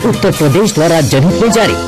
उत्तर प्रदेश द्वारा जनहित में जारी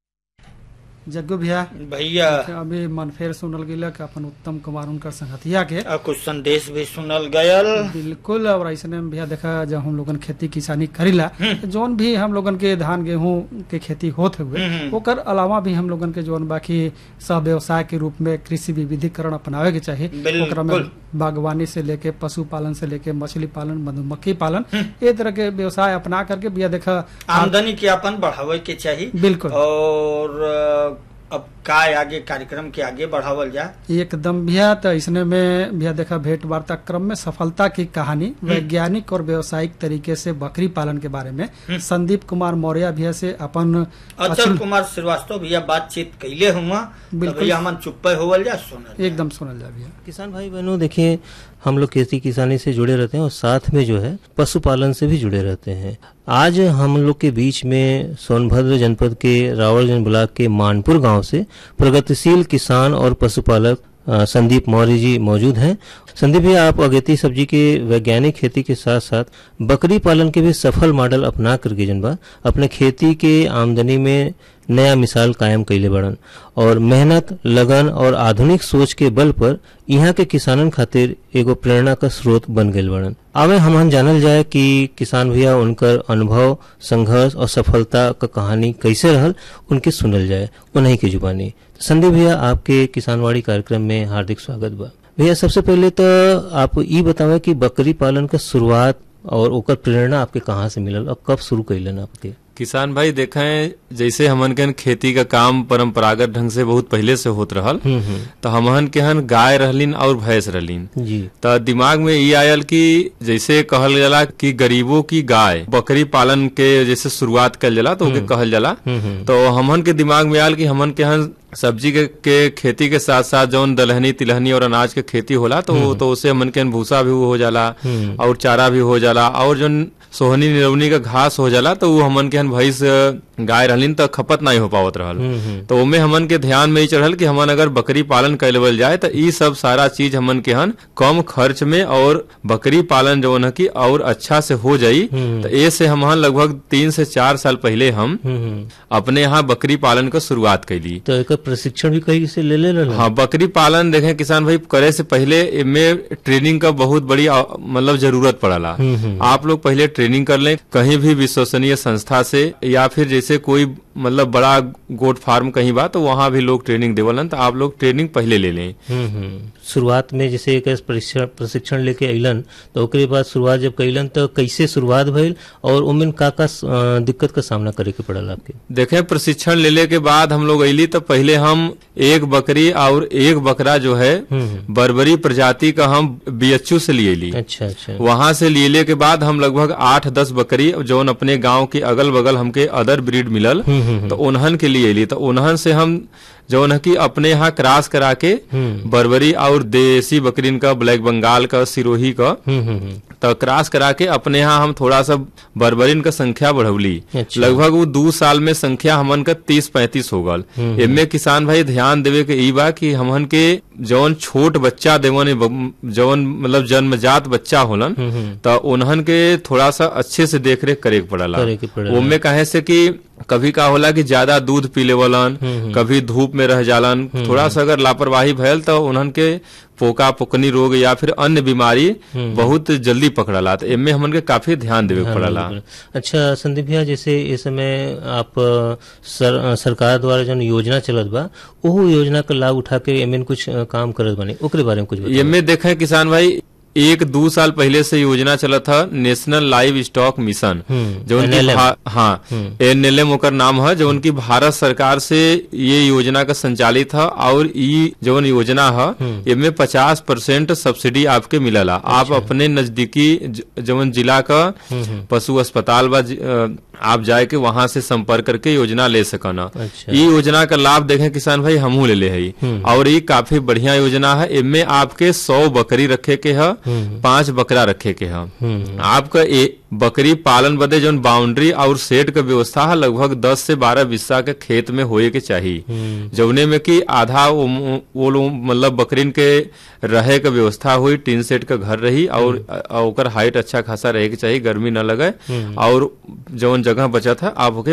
जग्गू भैया भैया अभी मनफेर सुनल गेल कि अपन उत्तम कुमार उनकर संगतिया के आ कुछ संदेश भी सुनल गयल बिल्कुल और ऐसे में भैया देखा जब हम लोगन खेती किसानी करीला तो जौन भी हम लोगन के धान गेहूं के खेती होत हुए ओकर अलावा भी हम लोगन के जौन बाकी सह व्यवसाय के रूप में कृषि विविधीकरण अपनावे के चाहिए बिल्कुल। ओकरा में बागवानी से लेके पशुपालन से लेके मछली पालन मधुमक्खी पालन ये तरह के व्यवसाय अपना करके भैया देखा आमदनी के अपन बढ़ावे के चाहिए बिल्कुल। और अ, अब का आगे कार्यक्रम के आगे बढ़ावल जा एकदम भैया तो इसने में भैया देखा भेंट वार्ता क्रम में सफलता की कहानी वैज्ञानिक और व्यवसायिक तरीके से बकरी पालन के बारे में संदीप कुमार मौर्य भैया से अपन अचल अचल कुमार श्रीवास्तव भैया बातचीत कैले हुआ तो बिल्कुल। भैया हमन चुप्पे होवल जा सुनल एकदम सुनल जा भैया किसान भाई बहनों देखिए हम लोग खेती किसानी से जुड़े रहते हैं और साथ में जो है पशुपालन से भी जुड़े रहते हैं आज हम लोग के बीच में सोनभद्र जनपद के रावलगंज ब्लॉक के मानपुर गांव से प्रगतिशील किसान और पशुपालक अ, संदीप मौर्य जी मौजूद हैं संदीप जी आप अगेती सब्जी के वैज्ञानिक खेती के साथ साथ बकरी पालन के भी सफल मॉडल अपना करके जन बा अपने खेती के आमदनी में नया मिसाल कायम कैले बड़न और मेहनत लगन और आधुनिक सोच के बल पर यहाँ के किसानन खातिर एगो प्रेरणा का स्रोत बन गए बड़न आवे हमन जानल जाए कि किसान भैया उनकर अनुभव संघर्ष और सफलता का कहानी कैसे रहल उनके सुनल जाए उन्हीं की जुबानी संदीप भैया आपके किसानवाड़ी कार्यक्रम में हार्दिक स्वागत बा भैया सबसे पहले तो आप ई बतावे कि बकरी पालन का शुरुआत और ओकर प्रेरणा आपके कहाँ से मिलल और कब शुरू कैलन आपके किसान भाई देखें जैसे हमन के हन खेती का काम परंपरागत ढंग से बहुत पहले से होत रहल तो हमन के हन गाय रहलीन और भैंस रहलीन जी तो दिमाग में ये आयल कि जैसे कहल जाला कि गरीबों की गाय बकरी पालन के जैसे शुरुआत कल जाला तो ओके कहल जाला तो हमन के दिमाग में आयल कि हमन के हन सब्जी के, के खेती के साथ साथ जौन दलहनी तिलहनी और अनाज के खेती होला तो तो उससे हमन के हन भूसा भी हो जाला और चारा भी हो जाला और जौन सोहनी निरवनी का घास हो जाला तो वो हमन के हन भैंस गाय रहलीन तो खपत नहीं हो पावत रहल तो ओमे हमन के ध्यान में ही चढ़ल कि हमन अगर बकरी पालन कैलवल जाए तो ई सब सारा चीज हमन के हन कम खर्च में और बकरी पालन जौन है कि और अच्छा से हो जाई तो ए से हम लगभग तीन से चार साल पहले हम अपने यहाँ बकरी पालन का शुरुआत कैली तो एक प्रशिक्षण भी कहीं से ले ले रहल हाँ बकरी पालन देखें किसान भाई करे से पहले इनमें ट्रेनिंग का बहुत बड़ी आ, मतलब जरूरत पड़ला आप लोग पहले ट्रेनिंग कर लें कहीं भी विश्वसनीय संस्था से या फिर जैसे कोई मतलब बड़ा गोट फार्म कहीं बा तो वहाँ भी लोग ट्रेनिंग देवलन तो आप लोग ट्रेनिंग पहले ले लें हम्म, हम्म। शुरुआत में जैसे एक प्रशिक्षण प्रशिक्षण लेके अइलन तो ओकरे बाद शुरुआत जब कैलन तो कैसे शुरुआत भइल और उमें का का अ, दिक्कत का सामना करे के पड़ल आपके देखें प्रशिक्षण लेने के बाद हम लोग अली तो पहले हम एक बकरी और एक बकरा जो है बर्बरी प्रजाति का हम बीएचयू से लिए ली अच्छा अच्छा वहां से लिए के बाद हम लगभग आठ दस बकरी जौन अपने गांव के अगल बगल हमके अदर ब्रीड मिलल तो उन्हन के लिए ली तो उन्हन से हम जौन है कि अपने यहाँ क्रॉस करा के बर्बरी और देसी बकरीन का ब्लैक बंगाल का सिरोही का हम्म, हम्म, हम्म। तो क्रॉस करा के अपने यहाँ हम थोड़ा सा बर्बरीन का संख्या बढ़ौली अच्छा। लगभग वो दो साल में संख्या हमन का तीस पैंतीस हो गल इनमें किसान भाई ध्यान देवे के ई बा कि हमन के जौन छोट बच्चा देवन जौन मतलब जन्मजात बच्चा होलन तो उन्हन के थोड़ा सा अच्छे से देख रेख करे के पड़ला करे के पड़ेला। ओमे कहे से कि कभी का होला कि ज्यादा दूध पी लेवलन कभी धूप में रह जालन थोड़ा सा अगर लापरवाही भयल तो उन्हन के पोका पोकनी रोग या फिर अन्य बीमारी बहुत जल्दी पकड़ला तो एमे हमन के काफी ध्यान देवे के पड़ला बिल्कुल। अच्छा संदीप भैया जैसे इस समय आप अ, सर, अ, सरकार द्वारा जो योजना चलत बा ओहो योजना का लाभ उठा के एमें कुछ अ, काम करत बने ओकरे बारे में कुछ बताओ। एमे देखे किसान भाई एक दो साल पहले से योजना चला था national live stock mission hmm, जो उनकी NLM भा- हाँ एनएलएम ओकर नाम है जो उनकी भारत सरकार से ये योजना का संचालित है और ये जो योजना है इसमें पचास परसेंट सब्सिडी आपके मिलला आप अपने नजदीकी ज- जवन जिला का पशु अस्पताल बा जि- अ, आप जाए के वहां से संपर्क करके योजना ले सकना अच्छा। ये योजना का लाभ देखें किसान भाई हमहू ले ले है और ये काफी बढ़िया योजना है इनमें आपके सौ बकरी रखे के है पांच बकरा रखे के है आपका ए, बकरी पालन बदे जो बाउंड्री और सेट का व्यवस्था है लगभग दस से बारह बिस्सा के खेत में होए के चाहिए जौने में कि आधा वो वो लोग मतलब बकरीन के रहे का व्यवस्था हुई टीन सेट का घर रही और अ, ओकर हाइट अच्छा खासा रहे के चाहिए गर्मी न लगे और जौन जगह बचा था आप ओके